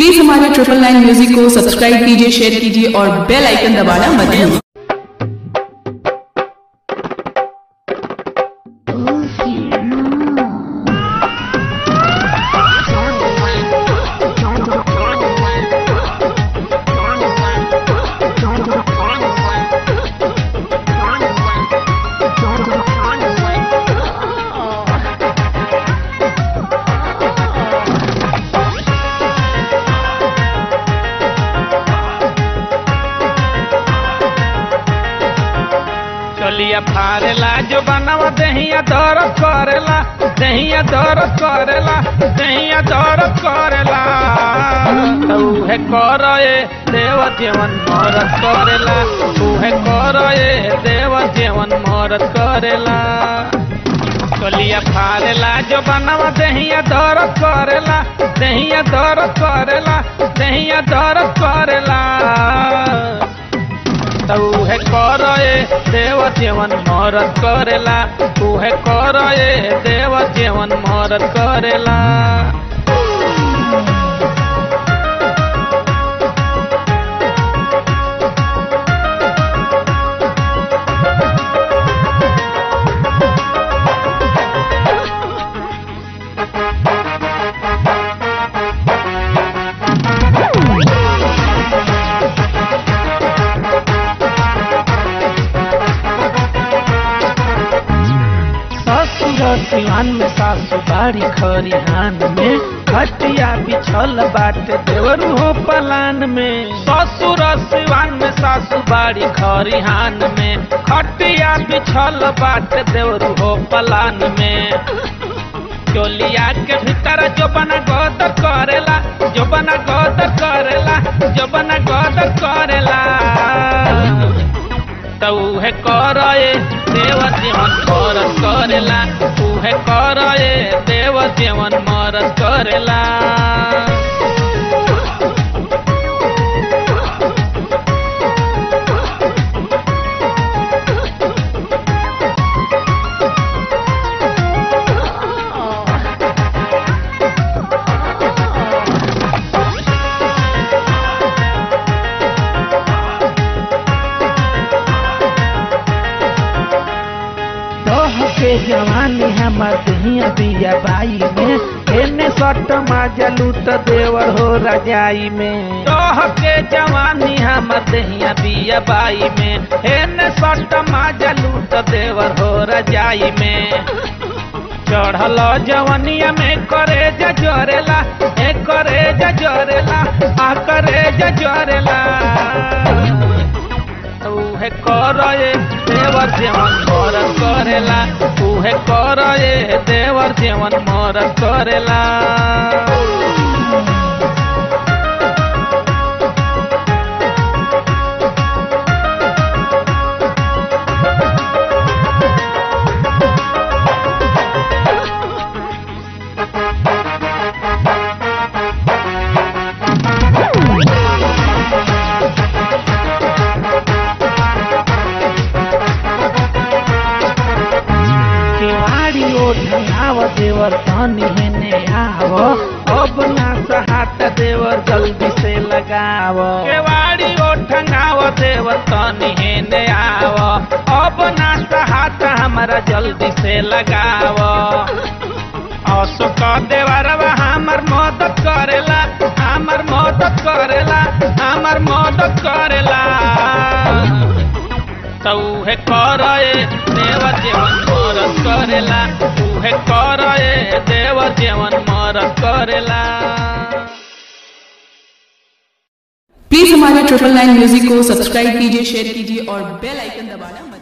please हमारे triple nine music को subscribe कीजिए शेयर कीजिए और बेल आइकन दबाना मत भूलिए चलिया फारेला जो बनवा दहिया दरद करेला दहिया दरद करेला दहिया दरद करेला तूहे कर ए देव जीवन मरद करेला तूहे कर ए देव जीवन मरद करेला चलिया फारेला जो बनवा दहिया दरद करेला दहिया दरद करेला दहिया दरद करेला उहे कर ए देव जीवन मरद करेला उहे कर ए देव जीवन मरद करेला ससुर सिवान में सासु बाड़ी खरिहान में खटिया बिछल बाटे देवरू हो पलान में ससुर सिवान में सासु बाड़ी खरिहान में खटिया बिछल बाटे देवरू हो पलान में चोलिया के भीतर जो बना गदर करेला जो बना गदर करेला जो बना गदर करेला त उहे कर ए देव जीवन मरद करेला उहे कर ए देव जीवन मरद करेला दह के जवानी हमर दहिया बिया बाई में एने सट माजा लूट देवर हो रजाई में दह के जवानी हमर दहिया बिया बाई में एने सट माजा लूट देवर हो रजाई में चढ़ल जवनिया में करे जरेला ए करे जरेला आ करे जरेला उहे कर ए देवर जीवन मरद करेला उहे कर ए देवर जीवन मरद करेला केवाड़ी ओढ़ाव देवर तनी हेने आव अब ना सहात देवर जल्दी से लगाव केवाड़ी ओढ़ाव देवर तनी हेने आव अब ना सहात हमारा जल्दी से लगाव अशोक देवरवा हमर मदद करेला हमर मदद करेला हमर मदद करेला त उहे कर ए देव जीवन मरद करेला उहे कर ए देव जीवन मरद करेला प्लीज हमारे ट्रिपल नाइन म्यूजिक को सब्सक्राइब कीजिए शेयर कीजिए और बेल आइकन दबाना मत